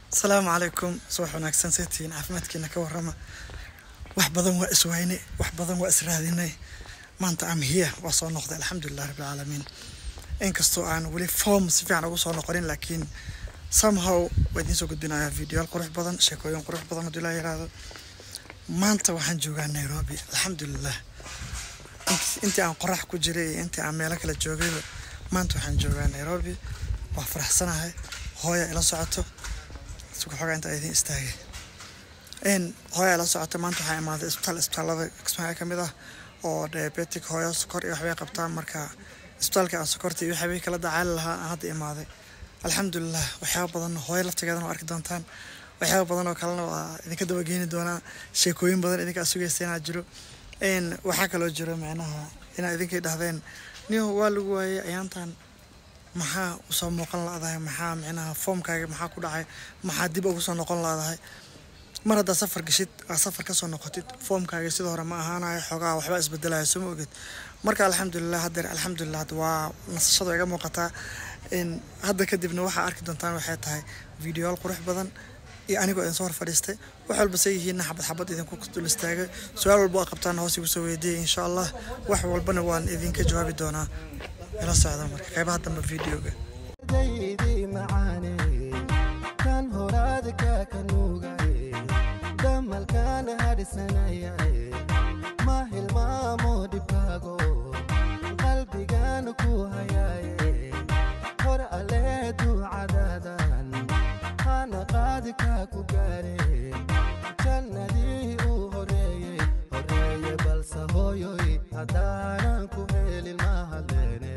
asalaamu calaykum subax wanaagsan seetihiin caafimaadkiina ka warrama wax badan waa iswayne wax badan waa israadinay maanta am hiya waa soo noqday alxamdulilah rabbilcaalamiin inkastoo aan weli form si fiican ugu soo noqonin laakiin somehow waa idiin soo gudbinayaa videoyaal qurux badan sheekooyin qurux badan haddii laa yiraahdo maanta waxaan joogaa nairobi alxamdulilah intii aan qorax ku jiray iyo intii aan meelo kale joogayba maanta waxaan joogaa nairobi waa faraxsanahay hooya ila socoto suga xogaa inta idiin istaagay n hooya ila socoto maanta waxaa imaaday isbitaal isbitaalada kismaayo ka mid ah oo diabetic hooyo sokor iyo waxbay qabtaan marka isbitaalka aan sokorta iyo waxbay kala dacaali lahaa aan hadda imaaday alxamdulilah waxyaaba badan hooyo laftigeedana waa arki doontaan waxyaaba badan oo kalena waa idinka dabageeni doonaa sheekooyin badan idinkaa sugaysa inaa jiro n waxaa kaloo jiro micnaha inaa idinkay dhahdeen niyo waa lagu waayey ayaantan maxaa usoo muuqan la-dahay maxaa micnaha foomkaaga maxaa ku dhacay maxaa dib ugu soo noqon la-dahay mar haddaa safar gashid aa safar kasoo noqotid foomkaaga sida hore ma ahaanayo xoogaa waxbaa isbedelaya soo ma oged marka alxamdulilah haddeer alxamdulilah waa nasashada iga muuqataa in hadda kadibna waxaa arki doontaan waxay tahay videoyaal qurux badan iyo anigoo idin soo hor fadhiistay wax walba say yihiinna xabad xabad idinku dul istaagay su-aal walba aa qabtaan hoos igu soo weydiiyay insha allah wax walbana waan idinka jawaabi doonaa ila socda marka qaybaha dambe videoga daydii macaane kan horaadka ka nuugaye damalkaana hadhisanayaye ma hilmaamo dhibkaago qalbigaana ku hayaaye hor allee duucadaadan hana qaadi kaa ku gaare jannadii uu horeeyey horeeye balse hooyoy haddaanan ku helin ma hadleene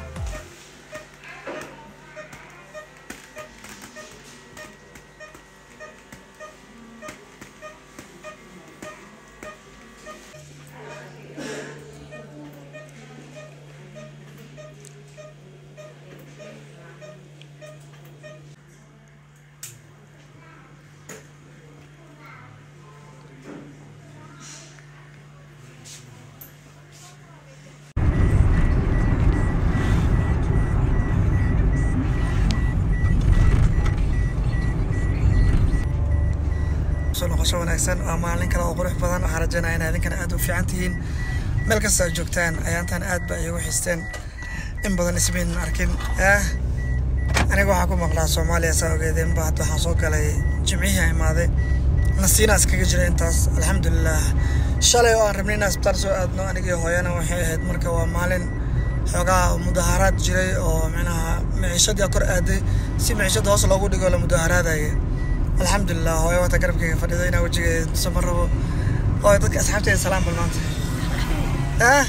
soo noqosho wanaagsan waa maalin kale oo qurux badan waxaa rajaynaya inaa idinkana aad u fiican tihiin meel kasta aad joogtaan ayaantan aad ba iigu xisteen in badan ismaynan arkin ah aniga waxaa ku maqlaa soomaaliya saa ogeedeen ba hadda waxaan soo galay jimcihii a imaaday nasiina iskaga jira intaas alxamdulilah shalay oo aan rabnay inaan isbitaal soo aadno anigii hooyana waxay ahayd marka waa maalin xoogaa mudaaharaad jiray oo micnaha miciishadii kor aaday si miciishada hoos loogu dhigo la mudaaharaadaya alxamdulilah hooyo wata garabkayga fadhida inaa wejigeeda tuso ma rabo hooyo dadka asxaabteeda salaam bal maanta ah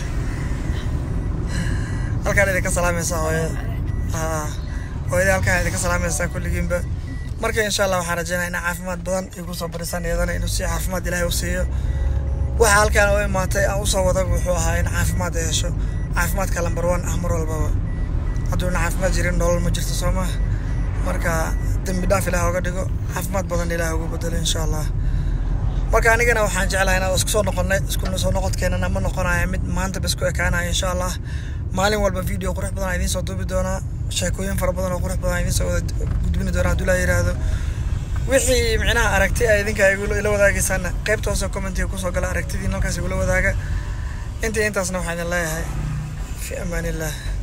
halkaan idinka salaamaysaa hooyada ah hooyada halkaan idinka salaamaysaa kulligiinba marka insha allah waxaan rajaynaya inaa caafimaad badan igu soo barisaan iyadana inuu si caafimaad ilaahay u siiyo waxa halkaan u imaatay aan usoo wada wuxuu ahaa in caafimaad ay hesho caafimaadka lambar one ah mar walbaba hadduuna caafimaad jirin nolol ma jirto soo maha marka dembi dhaaf ilaah oga dhigo caafimaad badan ilaah ugu bedelo insha allah marka anigana waxaan jeclahay inaan isku soo noqonnay isku soo noqodkeenana ma noqonaya mid maanta ba isku ekaanaya insha allah maalin walba video qurux badan aan idiin soo duubi doonaa sheekooyin fara badan oo qurux badan aan idiin soo wada gudbini doonaa hadduu laa yiraahdo wixii micnaha aragti ay idinka ila wadaagaysaana qaybta hoose commentiga kusoo gala aragtidiin halkaas igula wadaaga intii intaasna waxaan idin leeyahay fi amaan illah